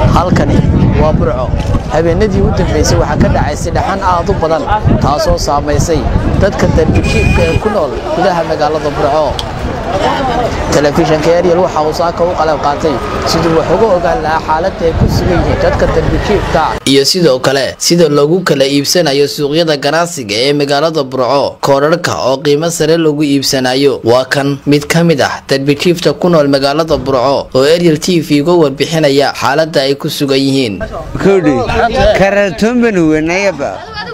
halkani waa burco habeenadii u dambaysay waxaa ka dhacaysay dhaxan aad u badan taasoo saamaysay dadka darbijiibka ee ku nool gudaha magaalada burco telefishanka eryal waxa uu saaka u qalab qaatay siduu wax uga ogaan lahaa xaaladda ay ku sugan yihiin dadka darbijiibka iyo sidoo kale sida loogu kala iibsanayo suuqyada ganacsiga ee magaalada burco koodharhka oo qiimo sare lagu iibsanayo waa kan mid ka mid ah darbijiifta ku nool magaalada burco oo eryal t v uga warbixinaya xaaladda ay ku sugan yihiin kowdhi karatoon baan weynayaba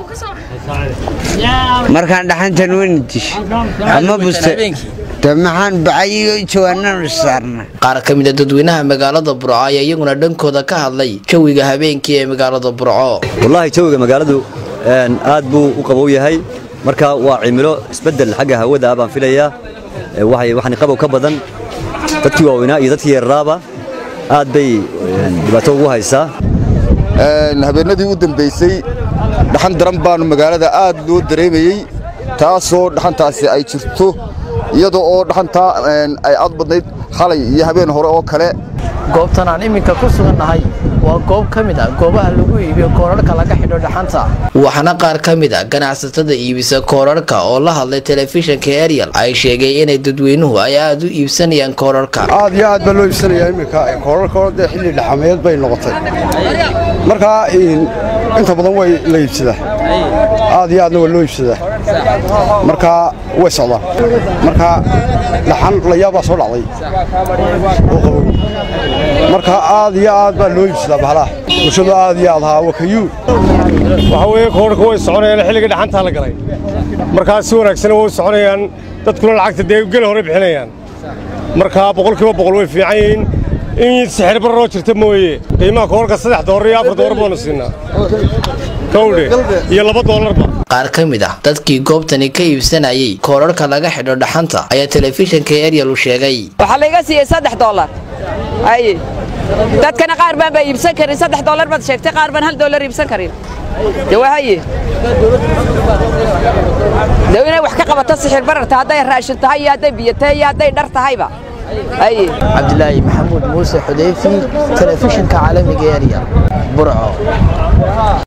markaan dhaxantan weyna dish ama buste de maxaan bacayigo jawaananu saarna qaar ka mid a dadweynaha magaalada burco ayaa iyaguna dhankooda ka hadlay jawiga habeenkii ee magaalada burco wallaahi jawiga magaaladu aad buu u qabow yahay marka waa cimilo isbeddel xagga hawada baan filayaa waxaan qabow ka badan dadkii waaweynaa iyo dadkii yararaaba aad bay dhibaato ugu haysaa habeenadii u dambaysay dhaxan daran baanu magaalada aad loo dareemayey taasoo dhaxantaasi ay jirto iyadoo oo dhaxantaa ay aad badnayd xalay iyo habeen hore oo kale goobtan aan iminka ku sugannahay waa goob ka mid a goobaha lagu iibiyo koorarhka laga xidho dhaxanta waxaana qaar ka mid a ganacsatada iibisa koorarhka oo la hadlay telefishanka eryal ay sheegay inay dadweynuhu ay aad u iibsanayaan koorarhka aad iyo aad baa loo iibsanayaa iminka koorarka dee xilli dhaxameed bay noqotay markaa inta badan way la iibsadaa aad iyo aadna waa loo iibsadaa markaa way socdaan markaa dhaxan layaabaa soo dhacday oo qabow marka aad iyo aad baa loo iibsadaa bahalaha bulshadu aad iyo aad haa wakayuu waxaa weeye koorarka way soconayaan xilliga dhaxantaa la galay markaa si wanaagsan way soconayaan dadkuna lacagta dee geli hore bixinayaan markaa boqolkiiba boqol way fiican yihiin in sixir bararoo jirta mooye qiimaha koorarka saddex doolar iyo afar doolar baanu siinaa kowdhe iyo laba doolarba qaar ka mid ah dadkii goobtani ka iibsanayay koorarhka laga xidho dhaxanta ayaa telefishanka eryal u sheegay waxaa layga siiyey saddex doolar aye dadkana qaar baan baa iibsan karin saddex doolar baad sheegtay qaar baan hal doolar iibsan karin de wahaye de inay wax ka qabato sixir bararta hadday raashin tahay iyo hadday biyo tahay iyo hadday dhar tahayba aye cabdilaahi maxamuud muuse xudeyfi telefishanka caalamiga eryal burco